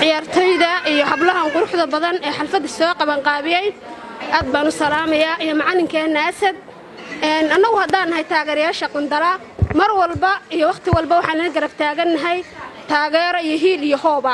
ciyaartoyda iyo hablahan quruxda badan ee xalfadda soo qabanqaabiyey aad baan u salaamayaa iyo macalinkeenna asad annagu haddaan nahay taageerayaasha qundala mar walba iyo wakhti walba waxaan la garab taagannahay taageero iyo hiil iyo hooba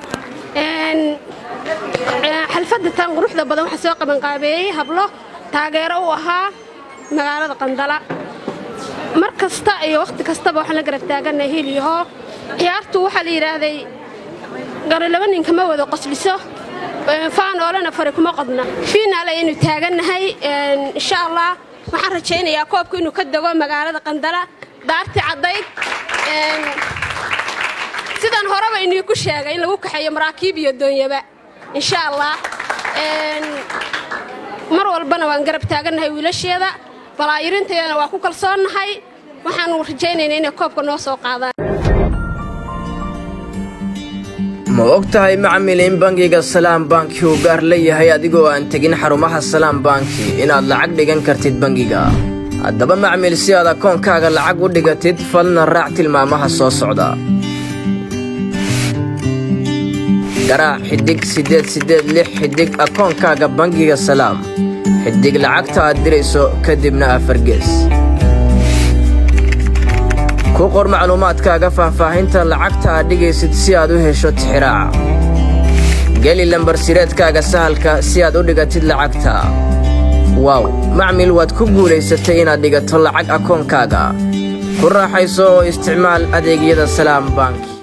xalfadda tan quruxda badan waxaa soo qabanqaabeeyey hablo taageero u ahaa magaalada qandala mar kasta iyo wakhti kastaba waxaan la garab taagannahay hiil iyo hoob ciyaartu waxaa la yidhaahday gari laba ninka ma wada qosliso faan oolana fari kuma qodna fiinaal ayaynu taagannahay insha allah waxaan rajaynayaa koobku inuu ka dego magaalada qandala daarti caddayd sidaan horeba inii ku sheegay in lagu kaxeeyo maraakiib iyo doonyaba insha allah mar walbana waan garab taagannahay wiilasheeda balaayirinteedana waa ku kalsoonnahay waxaanu rajaynaynaa inay koobka noo soo qaadaan ma og tahay macmil in bangiga salaam banki uu gaar leeyahay adigoo aan tegin xarumaha salaam banki inaad lacag dhigan kartid bangiga haddaba macmil si aad akoonkaaga lacag u dhigatid falna raac tilmaamaha soo socda garaac xidhig siddeed siddeed lix xidhig akoonkaaga bangiga salaam xidhig lacagta aad dirayso kadibna afargees ku qor macluumaadkaaga faahfaahinta lacagta aad dhigaysid si aad u hesho tixiraaca geli lambarsireedkaaga sahalka si aad u dhigatid lacagta waaw macmil waad ku guulaysatay inaad dhigato lacag akoonkaaga ku raaxayso oo isticmaal adeegyada salaam bank